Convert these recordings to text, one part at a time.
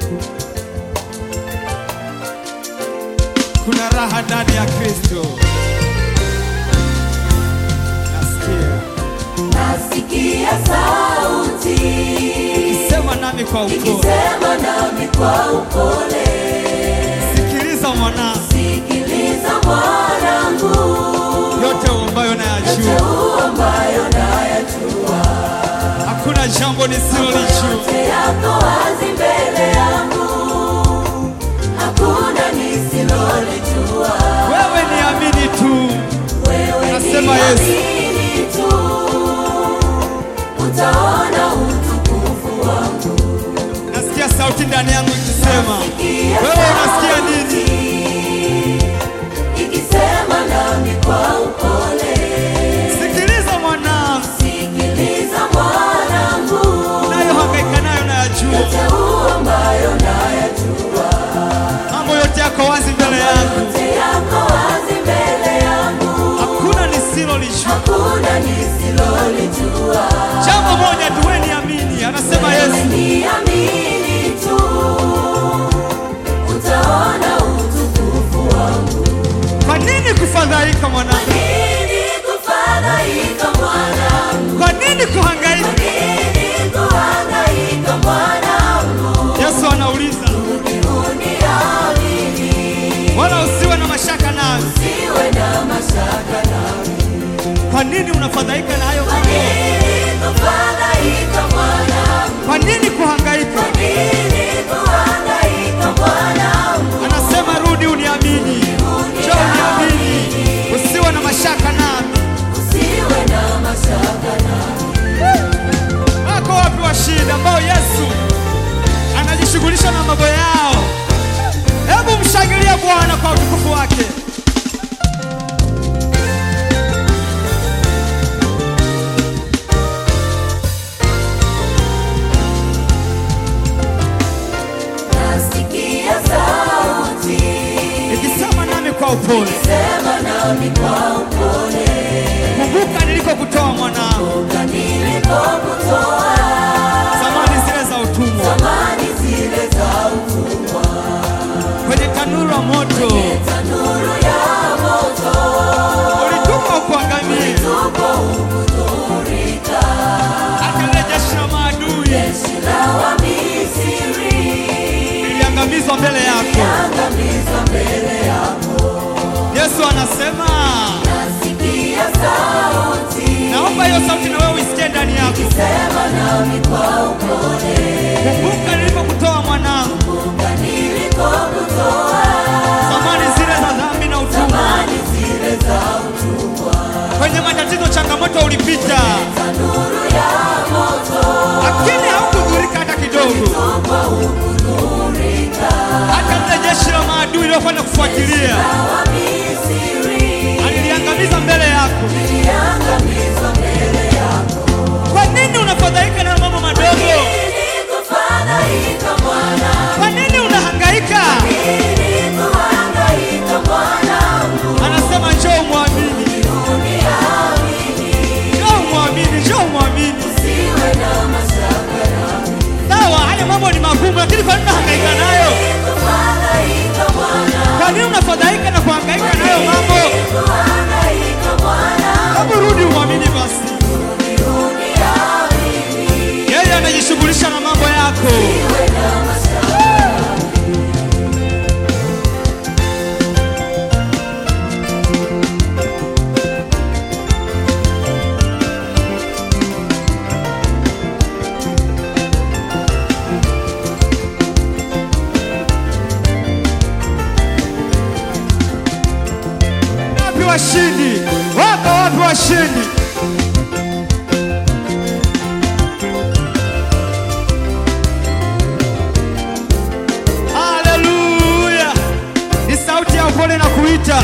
Kuna raha ndani ya Kristo. Nasikia Nasikia sauti sema nami kwa upole, ikisema nami kwa upole, sikiliza mwanangu, sikiliza mwanangu, yote ambayo nayajua, yote ambayo nayajua, hakuna jambo nisilolijua. yote yako wazi mbele yangu, hakuna nisilolijua. Wewe niamini tu, Wewe Anasema Yesu. niamini tu, utaona utukufu wangu. nasikia sauti ndani yangu ikisema, Nasikia wewe unasikia nini? ikisema nami kwa upole, Sikiliza mwanangu, sikiliza mwanangu, unayohangaika nayo nayajua, yote huu ambayo nayajua, mambo yote yako wazi mbele yangu, yote yako wazi mbele yangu, hakuna nisilolijua. hakuna nisilolijua. Jambo moja tu, wewe niamini, anasema Wewe Yesu. niamini tu, utaona utukufu wangu. Kwa nini kufadhaika mwanangu? Nini kufadhaika mwanangu? Kwa nini kuhangaika? Nini kuhangaika mwanangu? Yesu anauliza, Uniamini, wala usiwe na mashaka nayo. siwe na mashaka nami. Kwa nini unafadhaika na hayo mambo? Nini kufadhaika mwanangu? Kwa nini kuhangaika? Nini kuhangaika mwanangu? Anasema rudi uniamini, njoo uniamini, usiwe na mashaka nami. Usiwe na mashaka nami. Wako wapi washindi ambao Yesu anajishughulisha na mambo yao? Hebu mshangilie Bwana kwa utukufu wake. Nasikia sauti Ikisema nami kwa upole, sema nami kwa upole, kumbuka nilikokutoa mwanangu, nilikokutoa zamani zile za utumwa, zamani zile za utumwa, kwenye tanuru la moto, tanuru ya moto, ulituma ukuangamie, tuko hukudhurika, hata lile jeshi la maadui jeshi la Wamisri liliangamizwa mbele yako. angamizwa mbele yako. Yesu anasema, Nasikia sauti naomba hiyo sauti na wewe uisikie ndani yako. sema nami kwa upole, Kumbuka nilipokutoa mwanangu, kumbuka nilikokutoa zamani zile za dhambi na utumwa, zamani zile za utumwa, kwenye matatizo, changamoto ulipita, tanuru ya moto, lakini haukudhurika hata kidogo. tuko hukudhurika, Hata lile jeshi la maadui lilofanya kufuatilia na Wamisri aliliangamiza mbele yako. iliangamizwa mbele yako. Kwa nini unafadhaika na mambo madogo? Ili kufadhaika mwana, Kwa nini unahangaika? ili kuhangaika mwanangu, Anasema njoo mwamini, uniamini, njoo mwamini, njoo mwamini. usiwe na mashaka nami. Sawa, haya mambo ni magumu, lakini kwa nini unahangaika nayo? Kufadhaika mwana, Kwa nini unafadhaika na kuhangaika nayo mambo? kuhangaika mwana, Hebu rudi umwamini basi. uniamini, Yeye anajishughulisha na mambo yako. usiwe na mashaka Wapi washindi? Wako wapi washindi? Haleluya! Ni sauti ya upole na kuita.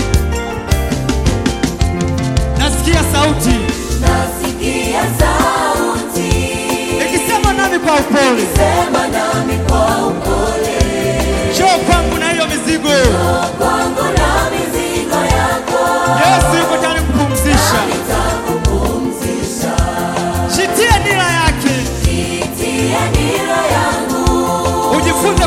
Nasikia sauti Nasikia sauti ikisema nami kwa upole, sema nami kwa upole, njoo kwangu na hiyo mizigo. kwangu na mizigo yako Yesu yuko tayari kupumzisha. nitakupumzisha. Jitie nira yake, Jitie nira yangu, ujifunze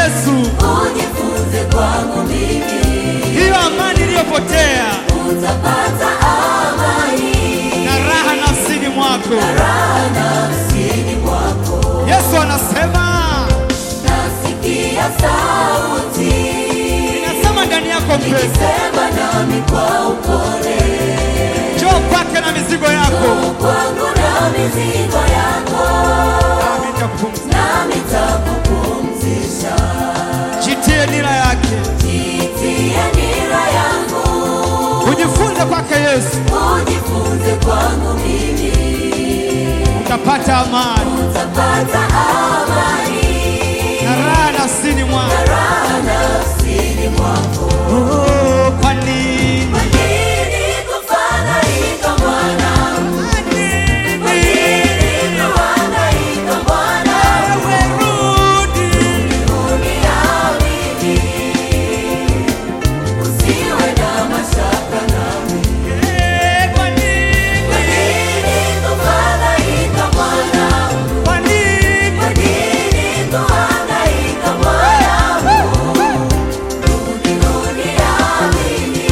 Yesu, ujifunze kwangu mimi, hiyo amani iliyopotea utapata amani na raha nafsini mwako. raha nafsini mwako. Yesu anasema, Nasikia sauti ninasema ndani yako mpenzi, ikisema nami kwa upole, njoo kwake na mizigo yako, kwangu na mizigo yako, nami nitakupumzisha. nami nitakupumzisha. Jitie nira yake, Jitie nira yangu, ujifunze kwake Yesu, ujifunze kwangu mimi, utapata amani utapata amani na raha nafsini mwako. raha nafsini mwako. Oh, kwa nini? Kwa nini kufadhaika mwanangu? Kwa nini? Kwa nini kuhangaika mwanangu? Wewe rudi. Uniamini, usiwe na mashaka nami. Eh, kwa nini? Kwa nini kufadhaika mwanangu? Kwa nini? Kwa nini kuhangaika mwanangu? Rudi, uniamini,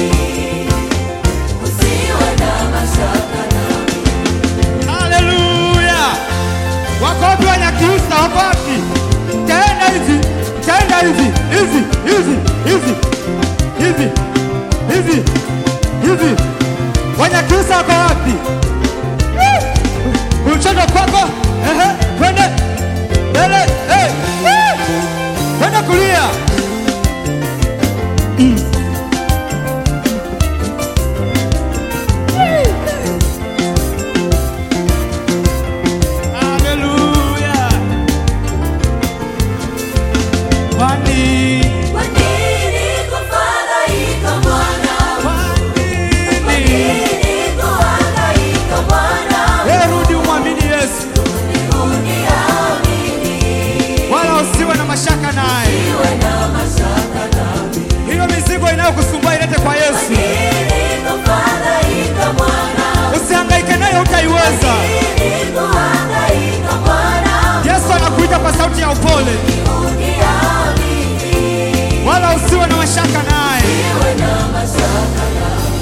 usiwe na mashaka nami. Haleluya! Wako wapi Wanyakyusa? Wako wapi? Tenda hivi, tenda hivi, hivi, hivi, hivi, hivi, hivi, hivi. Wanyakyusa wako wapi? Kucheza kwako, ehe, twende mbele, eh, eh, twende kulia. Haleluya! Kwani, Kwa nini kufadhaika mwanangu? kwa Kwa nini? nini kuhangaika mwanangu? Wewe rudi umwamini Yesu, Uniamini, wala usiwe na mashaka naye. usiwe na mashaka nami. Hiyo mizigo inayokusumbua ilete kwa Yesu, Nini kufadhaika mwanangu? usihangaike nayo, utaiweza. Nini kuhangaika mwanangu? Yesu anakuita kwa sauti ya upole, Uniamini, wala usiwe na mashaka naye. usiwe na mashaka nami.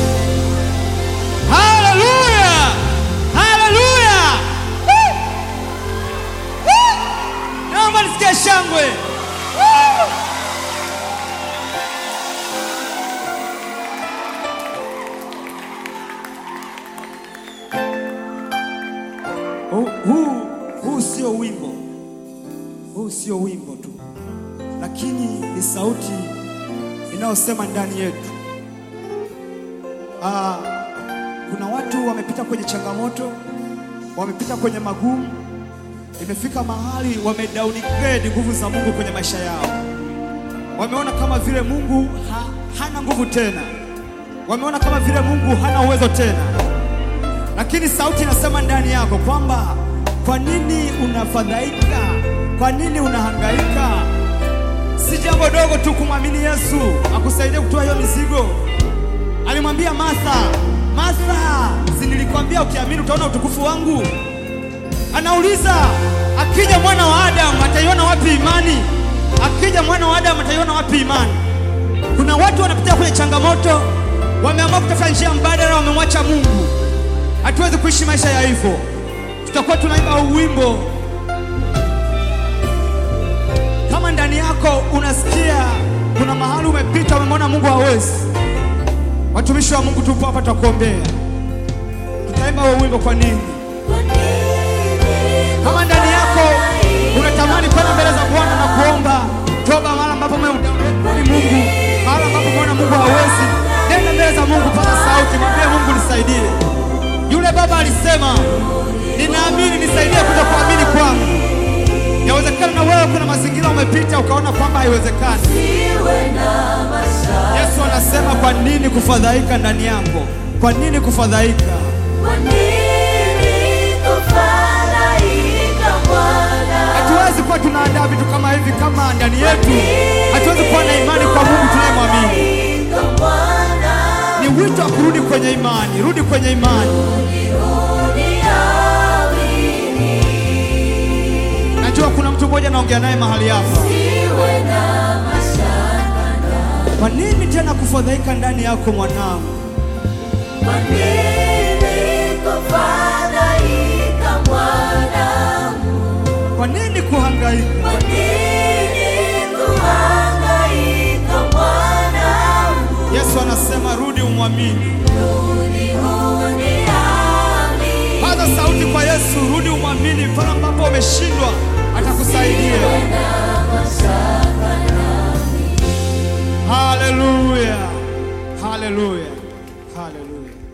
Haleluya! Haleluya! Woo! Woo! Naomba nisikie shangwe. Woo! Huu- Huu huu sio wimbo, huu sio wimbo tu, lakini ni sauti inayosema ndani yetu. Ah, kuna watu wamepita kwenye changamoto, wamepita kwenye magumu, imefika mahali wame downgrade nguvu za Mungu kwenye maisha yao. Wameona kama vile Mungu ha, hana nguvu tena, wameona kama vile Mungu hana uwezo tena, lakini sauti inasema ndani yako kwamba kwa nini unafadhaika? Kwa nini unahangaika? Si jambo dogo tu kumwamini Yesu akusaidie kutoa hiyo mizigo. Alimwambia Martha, Martha, si nilikwambia ukiamini utaona utukufu wangu? Anauliza, akija mwana wa Adamu ataiona wapi imani? Akija mwana wa Adamu ataiona wapi imani? Kuna watu wanapitia kwenye changamoto, wameamua kutafuta njia mbadala, wamemwacha Mungu. Hatuwezi kuishi maisha ya hivyo. Tutakuwa tunaimba huu wimbo kama ndani yako unasikia kuna mahali umepita, umemwona Mungu hawezi. Watumishi wa Mungu tupo hapa, tutakuombea. Tutaimba huo wimbo. Kwa nini? Kwa nini Kama ndani yako unatamani kwenda mbele za Bwana na kuomba toba, mahali ambapo umemdanganya Mungu, mahali ambapo umeona Mungu hawezi, nenda mbele za Mungu, paza sauti, mwambie Mungu nisaidie. Yule baba alisema, ninaamini, nisaidie kuja kuamini kwangu. Yawezekana na wewe kuna mazingira umepita ukaona kwamba haiwezekani. usiwe na mashaka? Yesu anasema, kwa nini kufadhaika ndani yako? Kwa nini kufadhaika? Kwa nini kufadhaika mwana? Hatuwezi kuwa tunaandaa vitu kama hivi kama ndani yetu hatuwezi kuwa na imani kwa Mungu tunayemwamini. Kufadhaika mwana, Ni wito wa kurudi kwenye imani, rudi kwenye imani. uniamini, Najua kuna mtu mmoja naongea naye mahali hapa. Usiwe na mashaka. Kwa nini tena kufadhaika ndani yako mwanangu? Kwa nini kufadhaika mwanangu? Kwa nini kuhangaika? Kwa nini kuhangaika mwanangu? Yesu anasema rudi umwamini. Rudi uniamini. Paza sauti kwa Yesu, rudi umwamini. Pale ambapo umeshindwa atakusaidia. Na mashaka Haleluya, haleluya, haleluya.